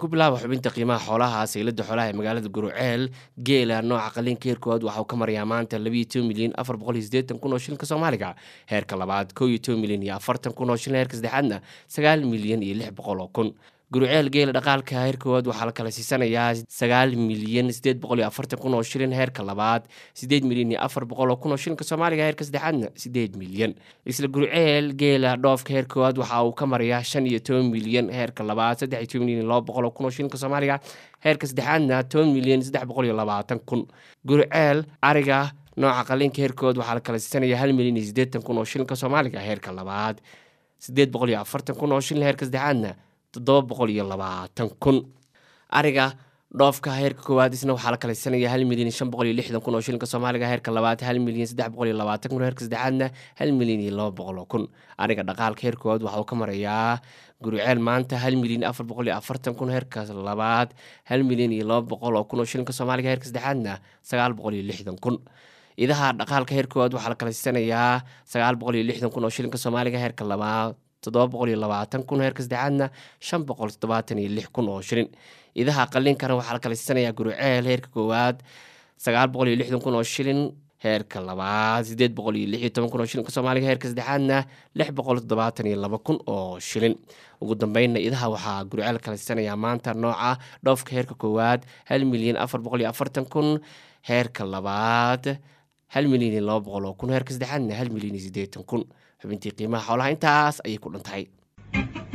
ku bilaaba xubinta qiimaha xoolaha saylada xoolaha ee magaalada guruceel geela nooca qaliinka heerkoowaad waxauu ka marayaa maanta labayo toban milyan afar boqol iyo sideetan kun oo shilinka soomaaliga heerka labaad koo iyo toban milyan iyo afartan kun oo shilin heerka saddexaadna sagaal milyan iyo lix boqol oo kun guruceel geela dhaqaalka heerkoowaad waxaa la kala siisanayaa sagaal milyan sideed boqol iyo afartan kun oo shilin heerka labaad sideed milyan iyo afar boqol oo kun oo shilinka soomaaliga heerka saddexaadna sideed milyan isla guruceel geela dhoofka heerkoowaad waxa uu ka marayaa shan iyo toban milyan heerka labaad saddex iyo toban milyan laba boqol oo kun oo shilinka soomaaliga heerka saddexaadna toban milyan saddex boqol iyo labaatan kun guruceel ariga nooca qaliinka heerkood waxaa la kala siisanayaa hal milyan iyo siddeetan kun oo shilinka soomaaliga heerka labaad sideed boqol iyo afartan kun oo shilin heerka saddexaadna toddoba boqol iyo labaatan kun ariga dhoofka heerka koowaad isna waxaa la kala siisanayaa hal milyan iyo shan boqol iyo lixdan kun oo shilinka soomaaliga heerka labaad hal milyan saddex boqol iyo labaatan kun heerka saddexaadna hal milyan iyo laba boqol oo kun ariga dhaqaalka heerka koowaad waxa uu ka marayaa guruceel maanta hal milyan afar boqol iyo afartan kun heerka labaad hal milyan iyo laba boqol oo kun oo shilinka soomaaliga heerka saddexaadna sagaal boqol iyo lixdan kun idaha dhaqaalka heerka koowaad waxaa la kala siisanayaa sagaal boqol iyo lixdan kun oo shilinka soomaaliga heerka labaad toddoba boqol iyo labaatan kun heerka saddexaadna shan boqol toddobaatan iyo lix kun oo shilin idaha qaliinkana waxaa la kala siisanayaa guruceel heerka koowaad sagaal boqol iyo lixdan kun oo shilin heerka labaad sideed boqol iyo lix iyo toban kun oo shilinka soomaaliga heerka saddexaadna lix boqol toddobaatan iyo laba kun oo shilin ugu dambeynna idaha waxaa guruceel kala siisanayaa maanta nooca dhoofka heerka koowaad hal milyan afar boqol iyo afartan kun heerka labaad hal milyan iyo laba boqol oo kun heerka saddexaadna hal milyan iyo siddeetan kun xubintii qiimaha xoolaha intaas ayay ku dhantahay